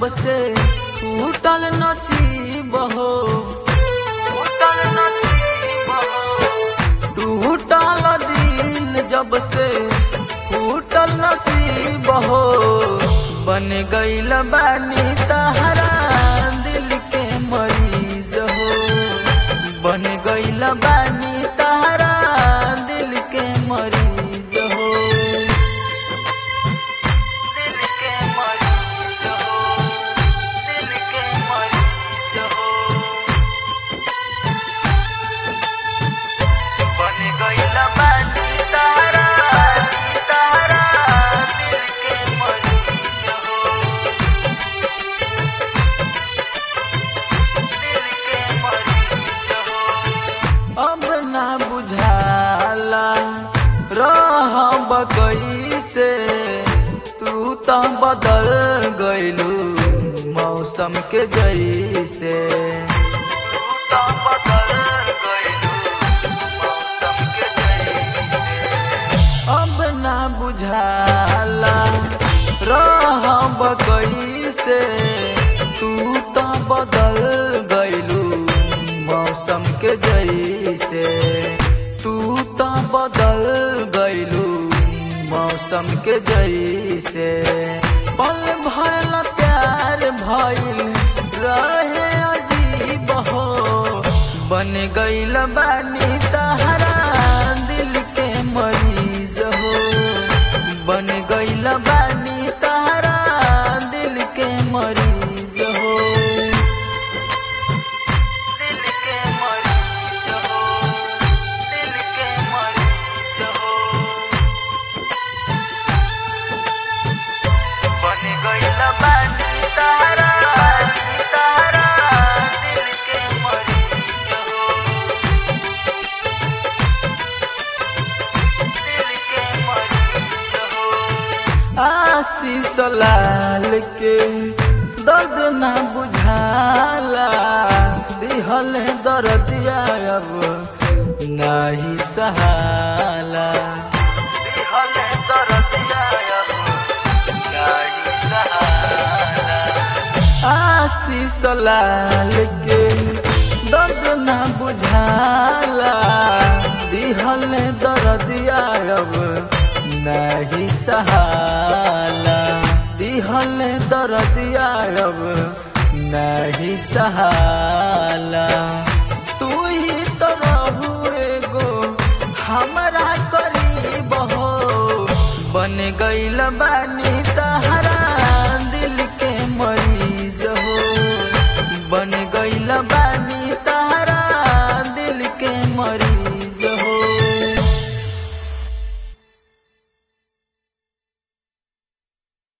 से टूटल नसीब हो टूटल नसीब हो टूटल दिल जब से टूटल नसीब हो बन गईल बानी तहरा दिल के मरीज हो बन गईल बानी तहरा दिल के मरीज हो दिल के मरीज हो दिल के मरीज हो बन गईल बानी तहरा तहरा दिल के मरीज हो दिल के मरीज हो अब ना बुझाला रह कैसे तू तो बदल गइलू मौसम के जैसे तू तो बदल गइलू मौसम के जैसे अब ना बुझाला रह कैसे तू तो बदल गइलू मौसम के जैसे तू तो बदल गइलू मौसम के जैसे पल भरल प्यार भइल रहे अजीब हो बन गइल बानी तहरा दिल के मरीज हो बन गइल बानी तहरा दिल के मरीज हो दिल के मरीज हो दिल के मरीज हो बन गइल बानी तहरा तहरा दिल के मरीज हो दिल के मरीज हो आशीष लाल के दर्द ना बुझाला दिहल दर्दिया अब नाही सहाला दिहल दर्दिया अब नाही सहाला आशीष लाल के दर्द ना बुझाला दिहल दर्दिया अब नहीं सहाला दिहल दर्दिया अब नहीं सहाला तू ही तो रहू एगो हमरा करीब हो बन गइल बानी